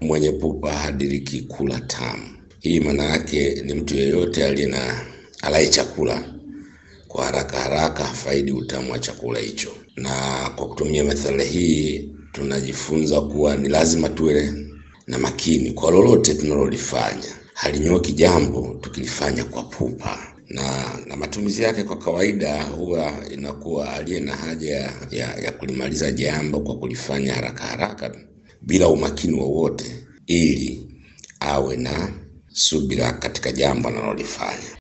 mwenye pupa hadiriki kula tamu. Hii maana yake ni mtu yeyote aliye na alaye chakula kwa haraka haraka hafaidi utamu wa chakula hicho. Na kwa kutumia methali hii tunajifunza kuwa ni lazima tuwe na makini kwa lolote tunalolifanya. Halinyoki jambo tukilifanya kwa pupa, na na matumizi yake kwa kawaida huwa inakuwa aliye na haja ya, ya kulimaliza jambo kwa kulifanya haraka haraka bila umakini wowote, ili awe na subira katika jambo analolifanya.